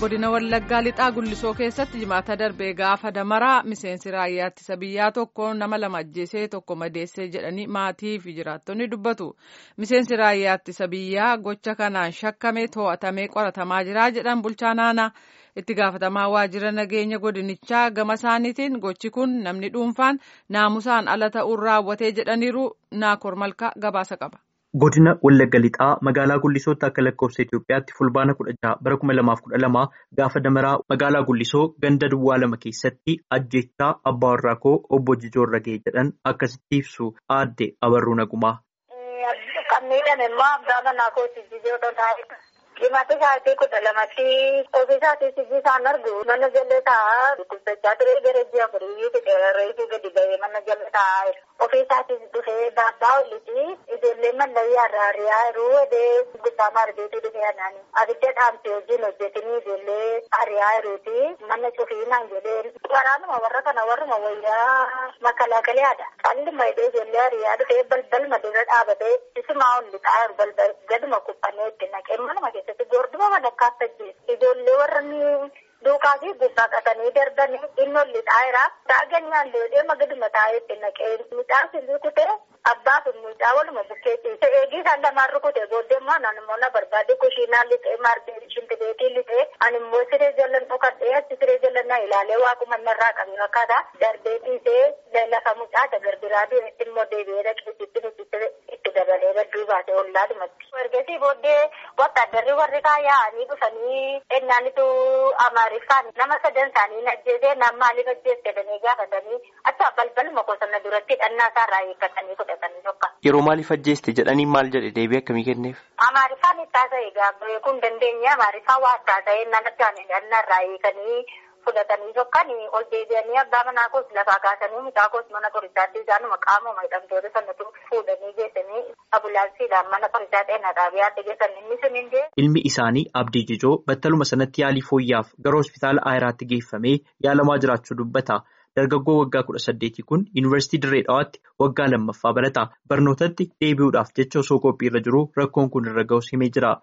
godina wallaggaa lixaa gullisoo keessatti jimaata darbee gaafa damaraa miseensi raayyaa ittisa biyyaa tokko nama lama ajjeesee tokko madeessee jedhanii maatii fi jiraattonni dubbatu miseensi raayyaa ittisa biyyaa gocha kanaan shakkamee to'atamee qoratamaa jira jedhan bulchaa naanaa itti gaafatamaa waajjira nageenya godinichaa gama isaaniitiin gochi kun namni dhuunfaan naamusaan ala ta'uun raawwatee jedhaniiru naakoor malkaa gabaasa qaba. Godina Wallagga Lixaa magaalaa Gullisootti akka lakkoofsa Itoophiyaatti fulbaana kudha jaha bara kuma lamaaf kudha lama gaafa damaraa magaalaa Gullisoo ganda duwwaa lama keessatti ajjechaa abbaa warraa koo obbo Jijoorra ga'e jedhan akkasitti ibsu aadde Abarruu Nagumaa. Kan miidhame immoo abbaa manaa kooti Jijoorra taa'edha. Dhimmoota isaatii kudha lamatti ofiisaatii sijjii isaan argu mana jallee taa'aa dubbisachaa ture gara ji'a afurii reefuu gadi ba'ee mana jallee taa'aa jiru. Ofiisaatii dhufee baabbaa olliti ijoollee mallayii harraariyaa yeroo wadee gubbaa maarbeetii dhufee anaani. Abidda dhaamtee wajjin hojjetanii ijoollee ariyaa jiruuti mana cufiinaan jedheen. Waraanuma warra kana warruma wayyaa makalaakalaadha. Calli maydee ijoollee ariyaa dhufee balbalma dura dhaabatee isumaa olli taa'aa jiru balbal gaduma kuphanee itti naqee manuma keessa. Goorduma madakkaatti ajjeesu. Ijoollee warra duukaa fi gubbaa qatanii darbanii inni olli taa'eera. Taa'anii halluu deema gaduma taa'ee itti naqee midhaan silii kutee abbaa fi mucaa waluma bukkee ciise. Eegii isaan lamaan rukute booddee immoo ani immoo na barbaade kushiinaa lixee maarbee shimpileetii lixee ani immoo siree jalan dhokadhee achi siree jalan na ilaalee waaquma narraa qabee fakkaata. Darbee ciisee lafa mucaa garbiraa deemetti immoo deebi'ee dhaqeessitti nuti itti dabalee badduu baate ollaadhumatti. Ergasii booddee wattaaddarri warri yaa'anii dhufanii ennaanitu amaariffaan nama sadan isaanii ajjeesee nama maaliif ajjeesse jedhanii gaafatanii acha balbaluma qosonna duratti dhannaa isaarraa eeggatanii fudhatanii tokko. Yeroo maaliif ajjeeste jedhanii maal jedhe deebii akkamii kenneef? Amaariffaan itti haasa'e gaafa kun dandeenye amaariffaan waa itti haasa'e nama isaanii dhannarraa eeganii fudhatanii tokkan ol deebi'anii abbaa manaa koos lafaa kaasanii mucaa koos mana qorichaatti isaanuma qaamuma hidhamtoota sanatu fuudhanii geessanii ambulaansiidhaan mana qorichaa xeenaa xaabiyaatti geessan inni sun hindee. Ilmi isaanii Abdii Jijoo battaluma sanatti yaalii fooyyaaf gara hospitaala Ayiraatti geeffamee yaalamaa jiraachuu dubbata. Dargaggoo waggaa kudha saddeetii kun yuunivarsiitii Dirree Dhawaatti waggaa lammaffaa barata. Barnootatti deebi'uudhaaf jecha osoo qophiirra jiru rakkoon kun irra ga'us himee jira.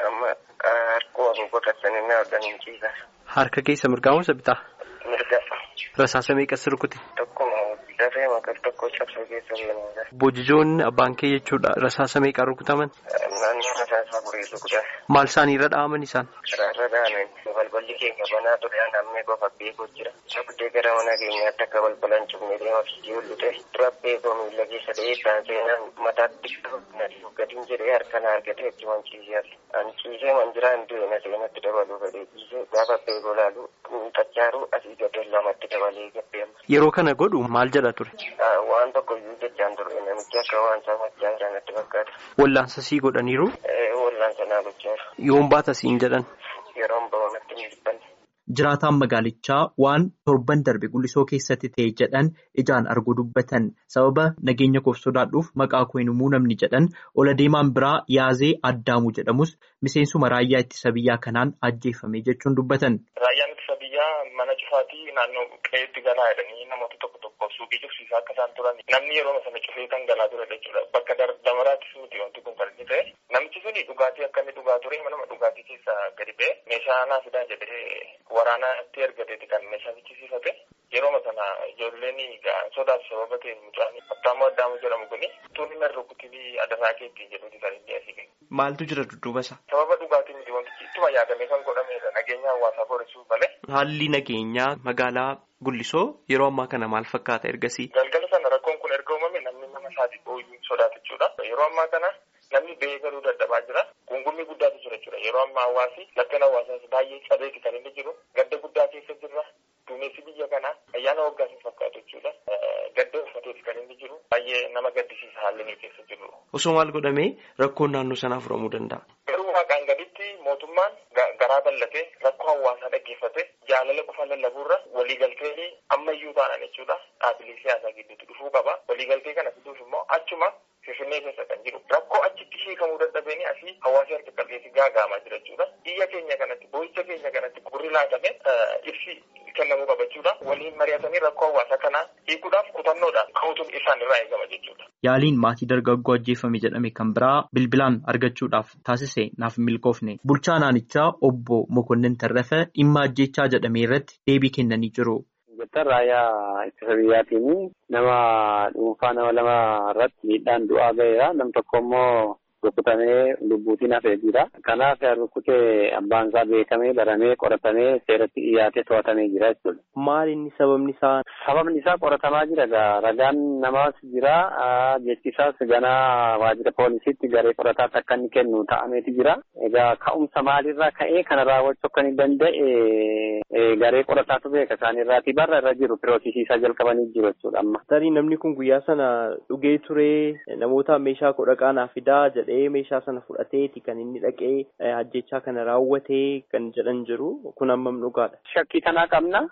Harka keessa mirgaa moo bitaa? Mirga. Rasaasa meeqas rukute? Tokkuma dafee maqal tokko cabsuu keessa jiru. Bojijoonni abbaan kee jechuudha rasaasa meeqaan rukutaman? Naannoo rasaasa afurii rukutan. Maal isaanii irra dha'aman isaan? Irra dha'aman balballi keenya banaa ture nammee qofa beekuu jira. Abdee gara mana keenyaatti akka balbalaan cufnee deema fiigee ollute dura beekoo miila keessa ta'ee kan seenaan mataatti gadiin jedhee harkaan argatee itti manciisee ani ciisee manjiraan du'e na seenatti dabaluu fedhee ciisee gaafa beekoo laalu tachaaruu asii gadee lamatti dabalee gabbeema. Yeroo kana godhu maal jedha ture? Waan tokko iyyuu jechaan ture namichi akka waan sammachaa jiran natti fakkaata. Wallaansa sii godhaniiru? Wallaansa naa gochaa jiru. Yoon baata siin jedhan? Yeroon ba'u natti hin jibbanne. Jiraataan magaalichaa waan torban darbe gullisoo keessatti ta'e jedhan ijaan arguu dubbatan sababa nageenya koof sodaadhuuf maqaa koo hin himuu namni jedhan ola deemaan biraa yaazee addaamu jedhamus miseensuma raayyaa ittisa biyyaa kanaan ajjeefame jechuun dubbatan. Raayyaan ittisa biyyaa mana cufaatii naannoo qe'eetti galaa jedhanii namoota tokko tokko suuqii cufsiisaa akka isaan turan namni yeroo sana cufee kan galaa ture jechuudha bakka damaraattis miti wanti kun kan inni ta'e namichi suni dhugaatii akka inni dhugaa ture manuma dhugaatii keessa gadi ba'e meeshaa naa fidaa jedhee waraanatti ergateeti kan meeshaa fichisiifate yeroo sana ijoolleen sodaaf sababa ta'e mucaan abbaamoo addaamu jedhamu kuni tuunni na rukutii adarraa keetti jedhuuti kan inni asii Maaltu jira dudduuba isaa? Sababa dhugaatii miti wantichi ittuma yaadamee kan godhamedha nageenya hawaasaa boorisuuf malee. Haalli nageenyaa magaalaa Gullisoo yeroo ammaa kana maal fakkaata ergasii? Galgala sana rakkoon kun erga uumame namni nama isaatiif ooyuu sodaata jechuudha. Yeroo ammaa kana namni ba'ee galuu dadhabaa jira. Gungummi guddaatu jira jechuudha. Yeroo ammaa hawaasi lakkan hawaasaas baay'ee cabeeti kan inni jiru. Gadda guddaa keessa jirra. Duumessi biyya kanaa ayyaana waggaas hin fakkaatu jechuudha. Gadda uffateeti kan inni jiru. Baay'ee nama gaddisiisa haalli inni keessa jiru. Osoo maal godhamee rakkoon naannoo sanaa furamuu danda'a? Garuu waaqaan gaditti mootummaan garaa bal'atee rakkoo hawaasaa dhaggeeffate jaalala qofa lallabuurra waliigaltee ammayyuu taanaan jechuudha. Dhaabbilee siyaasaa gidduutti dhufuu qaba. Waliigaltee kana fiduuf immoo achuma Finfinnee keessa kan jiru rakkoo achitti hiikamuu dadhabeen asii hawaasa harka qalleessi gaagaamaa jira jechuudha. Biyya keenya kanatti boo'icha keenya kanatti gurri laatame ibsi kennamuu qaba jechuudha. waliin mari'atanii rakkoo hawaasa kanaa hiikuudhaaf kutannoodhaan ka'uutuun isaan irraa eegama jechuudha. Yaaliin maatii dargaggoo ajjeefame jedhame kan biraa bilbilaan argachuudhaaf taasise naaf milkoofne. Bulchaa naannichaa obbo Mokonnin Tarrafa dhimma ajjechaa jedhame irratti deebii kennanii jiru. Jettan raayyaa ittisa biyyaatiin nama dhuunfaa nama lama irratti miidhaan du'aa ga'eera. Nam tokko immoo rukutamee lubbuutiin hafee jira. Kanaaf rukutee abbaan isaa beekamee baramee qoratamee seeratti dhiyaatee to'atamee jira jechuudha. Maal inni sababni isaa? Sababni isaa qoratamaa jira egaa ragaan namaas jira jechi isaas ganaa waajjira poolisiitti garee qorataatti akka inni kennu ta'ameeti jira. Egaa ka'umsa maalirraa ka'ee kana raawwachuu akka inni danda'e garee qorataatu beeka isaaniirraatii barra irra jiru piroosisiisaa jalqabanii jiru jechuudha amma. Tarii namni kun guyyaa sana dhugee ture namoota meeshaa kudha qaanaa fidaa jedhee meeshaa sana fudhateeti kan inni dhaqee ajjechaa kana raawwatee kan jedhan jiru kun hammam dhugaadha. Shakkii kanaa qabna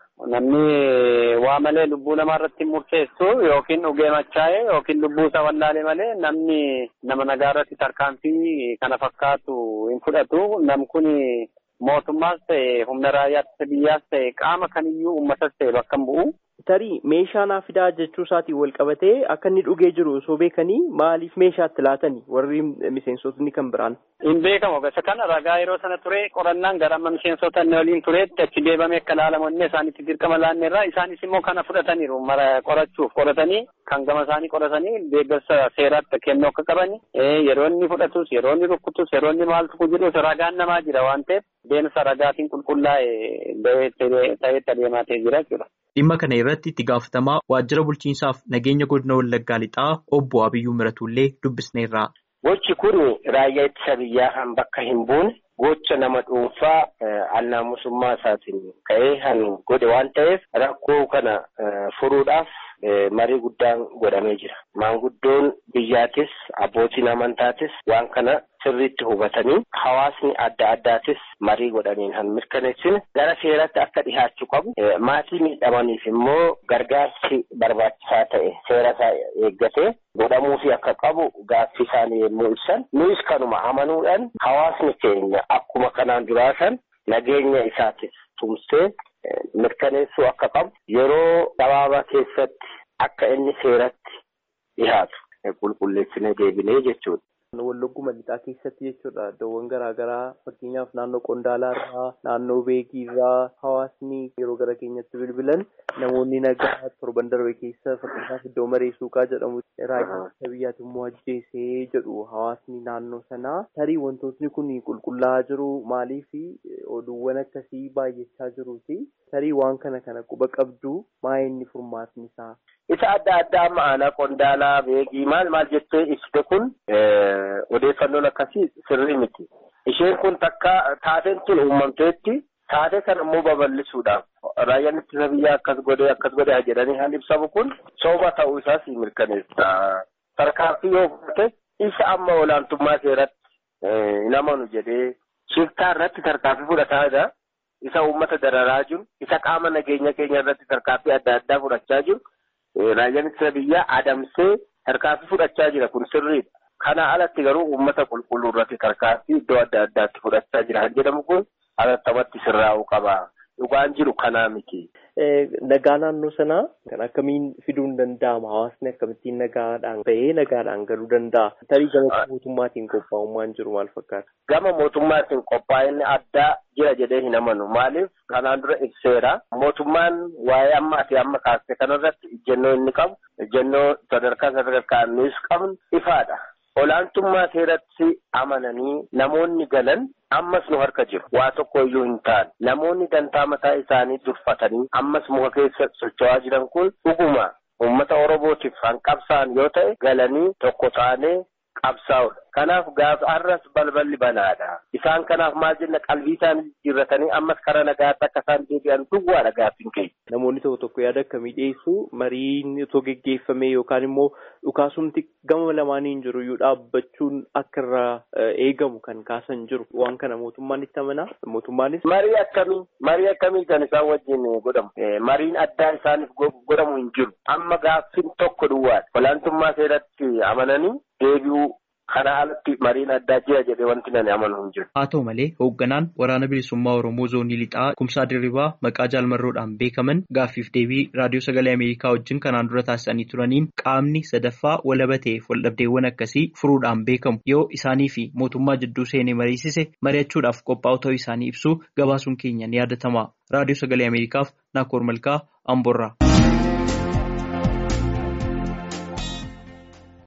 namni waa malee lubbuu namaa irratti murteessu yookiin dhugee machaa'e yookiin lubbuu isaa wallaalee malee namni nama nagaa irratti tarkaanfii kana fakkaatu hin fudhatu nam kun mootummaas ta'e humna raayyaa biyyaas ta'e qaama kamiyyuu uummatas ta'e bakka hin bu'u. Tarii meeshaa naa fidaa jechuu isaatiin wal qabatee akka inni dhugee jiru osoo beekanii maaliif meeshaatti laatanii warri miseensotni kan biraan. Hin beekamu gosa kana ragaa yeroo sana ture qorannaan gara amma miseensota inni waliin tureetti achi deebamee akka laalamu inni isaanitti dirqama laanneerra isaanis immoo kana fudhataniiru mara qorachuuf qoratanii kan gama isaanii qoratanii deeggarsa seeraatti kennuu akka qabani yeroo inni fudhatus yeroo inni rukkutus yeroo inni maaltu jirus ragaan namaa jira waan ta'eef deemsa ragaatiin qulqullaa'e ta'etti adeemaa ta'e jira jechuudha. Dhimma kana irratti itti gaafatamaa waajjira bulchiinsaaf nageenya godina Wallaggaa lixaa obbo Abiyyuu Miratullee dubbisneerra. Gochi kun raayyaa ittisa biyyaa kan bakka hin buune gocha nama dhuunfaa annaamusummaa isaatiin ka'ee kan godhe waan ta'eef rakkoo kana furuudhaaf marii guddaan godhamee jira. Maanguddoon biyyaatis abbootiin amantaatis waan kana sirriitti hubatanii hawaasni adda addaatis marii godhaniin kan mirkaneessine gara seeratti akka dhihaachuu qabu maatii miidhamaniif immoo gargaarsi barbaachisaa ta'e seera isaa eeggatee godhamuufi akka qabu gaaffii isaanii yommuu ibsan nuyis kanuma amanuudhaan hawaasni keenya akkuma kanaan duraasan nageenya isaatis tumsee mirkaneessuu akka qabu yeroo gabaabaa keessatti akka inni seeratti dhihaatu qulqulleessinee deebinee jechuudha. Wallagguma lixaa keessatti jechuudha iddoowwan garaagaraa fakkeenyaaf naannoo qondaalaa irraa naannoo beekii irraa hawaasni yeroo gara keenyatti bilbilan namoonni nagaa torban darbe keessa fakkeenyaaf iddoo maree suuqaa jedhamu raayyaa biyyaati immoo ajjeesee jedhu hawaasni naannoo sanaa tarii wantootni kun qulqullaa'aa jiru maaliif oduuwwan akkasii baay'achaa jiruuti tarii waan kana kana quba qabdu maa inni furmaatni isaa. Isa adda addaa amma aanaa qondaalaa beekii maal maal jettee ibsite kun odeeffannoon akkasii sirrii miti. Isheen kun takka taateen tun uumamteetti taatee kana immoo babal'isuudhaaf raayyaan ittisa biyyaa akkas godhee akkas godhee jedhanii kan ibsamu kun sooba ta'uu isaas mirkaneessa. Tarkaanfii yoo fudhate isa amma olaantummaa seeratti hin amanu jedhee shiftaa irratti tarkaanfii fudhataa jira. Isa uummata dararaa jiru, isa qaama nageenya keenya irratti tarkaanfii adda addaa fudhachaa jiru. Raayyaan ittisa biyyaa adamsee tarkaanfii fudhachaa jira kun sirriidha. Kana alatti garuu uummata qulqulluu irratti tarkaanfii iddoo adda addaatti fudhachaa jira kan jedhamu kun alattamatti sirraa'uu qaba. Dhugaan jiru kanaa miti. Nagaa naannoo sanaa kan akkamiin fiduun danda'ama? Hawaasni akkamittiin nagaadhaan bahee nagaadhaan galuu danda'a? Tarii gama mootummaatiin qophaa'ummaan jiru maal fakkaata? Gama mootummaatiin qophaa'inni addaa jira jedhee hin amanu. Maaliif kanaan dura ibseera. Mootummaan waa'ee ammaa fi amma kaasee kanarratti ejjennoo inni qabu, ejjennoo sadarkaa sadarkaa nuus qabnu ifaadha. Olaantummaa seeratti amananii namoonni galan ammas nu harka jiru. Waa tokko iyyuu hin taane. Namoonni dantaa mataa isaanii durfatanii ammas muka keessa socho'aa jiran kun dhuguma uummata Oromootiif kan qabsa'an yoo ta'e galanii tokko taanee qabsaa'udha. Kanaaf gaafa har'as balballi banaadha. Isaan kanaaf maal jenna qalbii isaanii jijjiirratanii ammas karaa nagaatti akka isaan deebi'an duwwaadha gaaffiin keenya. Namoonni tokko tokko yaada akkamii dhiyeessu mariin otoo geggeeffame yookaan immoo dhukaasumti gama lamaaniin jiru iyyuu dhaabbachuun akka irraa eegamu kan kaasan jiru waan kana mootummaan itti amanaa mootummaanis. Marii akkamii marii akkamii kan isaan wajjin godhamu mariin addaa isaaniif godhamu hin jiru amma gaaffiin tokko duwwaadha olaantummaa seeratti amananii deebi'uu Kana alatti mariin addaa jira jedhee wanti nani amanu hin jiru. Haa ta'u malee hoogganaan waraana bilisummaa Oromoo zoonii lixaa kumsaa dirribaa maqaa jaalmarroodhaan beekaman gaaffiif deebii raadiyoo sagalee Ameerikaa wajjin kanaan dura taasisanii turaniin qaamni sadaffaa walaba ta'eef waldhabdeewwan akkasii furuudhaan beekamu yoo isaanii fi mootummaa jidduu seenee mariisise mari'achuudhaaf qophaa'u ta'uu isaanii ibsuu gabaasuun keenya ni yaadatama. Raadiyoo sagalee Ameerikaaf Naakoor Malkaa Amboorraa.